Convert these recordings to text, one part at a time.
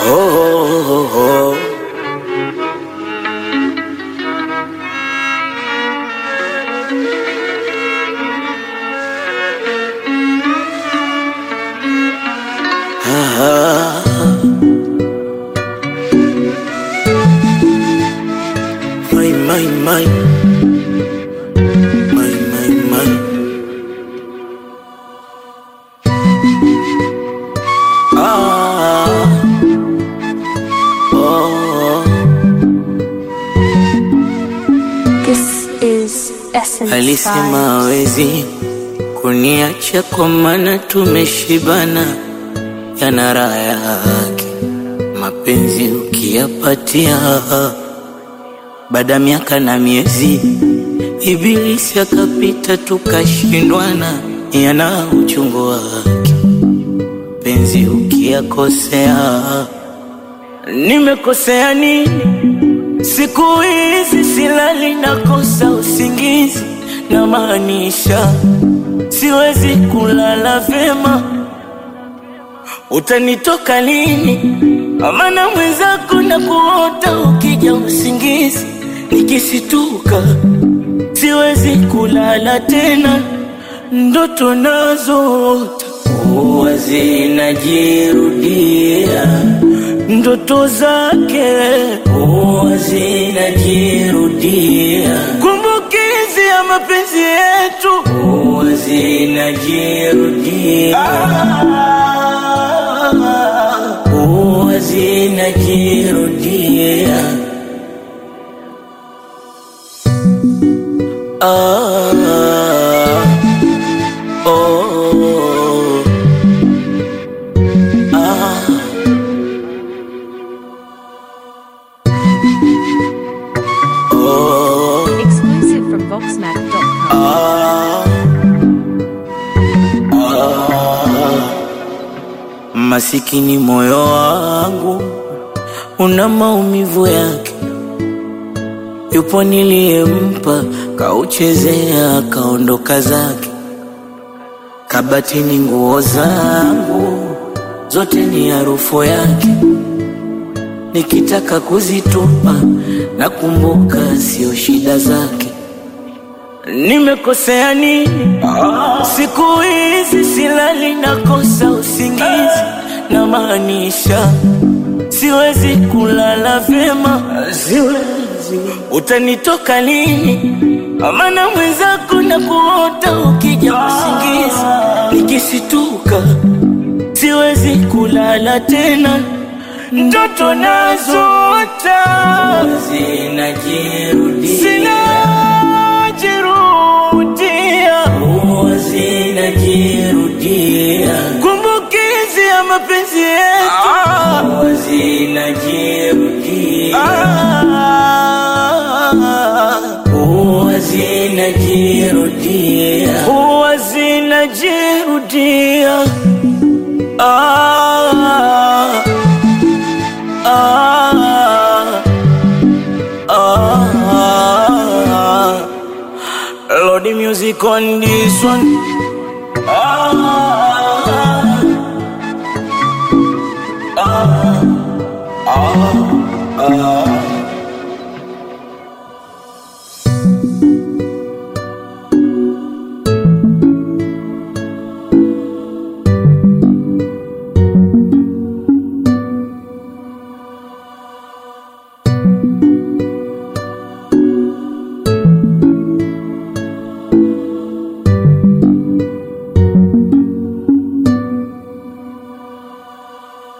oh, oh. Ah. My, my, my. My, my, my. Ah. Oh. This is Essence Alisema Vibes. hawezi kuniacha kwa maana tumeshibana, yana raha yake mapenzi ukiyapatia. Baada ya miaka na miezi, ibilisi akapita, tukashindwana, yana uchungu wake penzi ukiyakosea. Nimekosea nini? Siku hizi silali, nakosa usingizi, na maanisha siwezi kulala vyema. Utanitoka lini? Amana mwenzako na kuota ukija usingizi, nikisituka siwezi kulala tena, ndoto nazoota huwa zinajirudia, ndoto zake huwa zinajirudia, kumbukizi ya mapenzi yetu huwa zinajirudia, huwa zinajirudia. Ah, oh, ah, oh, Exclusive from VoxMac.com. ah, ah. Masikini moyo wangu una maumivu yake, yupo niliyempa kauchezea akaondoka zake. Kabatini nguo zangu zote ni harufu yake, nikitaka kuzitupa nakumbuka sio shida zake. Nimekosea nini? Siku hizi silali, nakosa usingizi, na maanisha siwezi kulala vyema, siwezi. Utanitoka lini? Amana mwenzako na kuota ukija usingizi, nikisituka siwezi kulala tena, ndoto nazoota zinajirudia, zinajirudia, huwa zinajirudia, kumbukizi ya mapenzi yetu huwa zinajirudia, huwa zinajirudia, huwa zinajirudia. Ah, ah, ah. Lord, the music on this one. Ah, ah, ah, ah.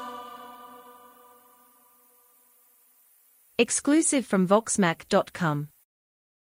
Exclusive from VoxMac.com.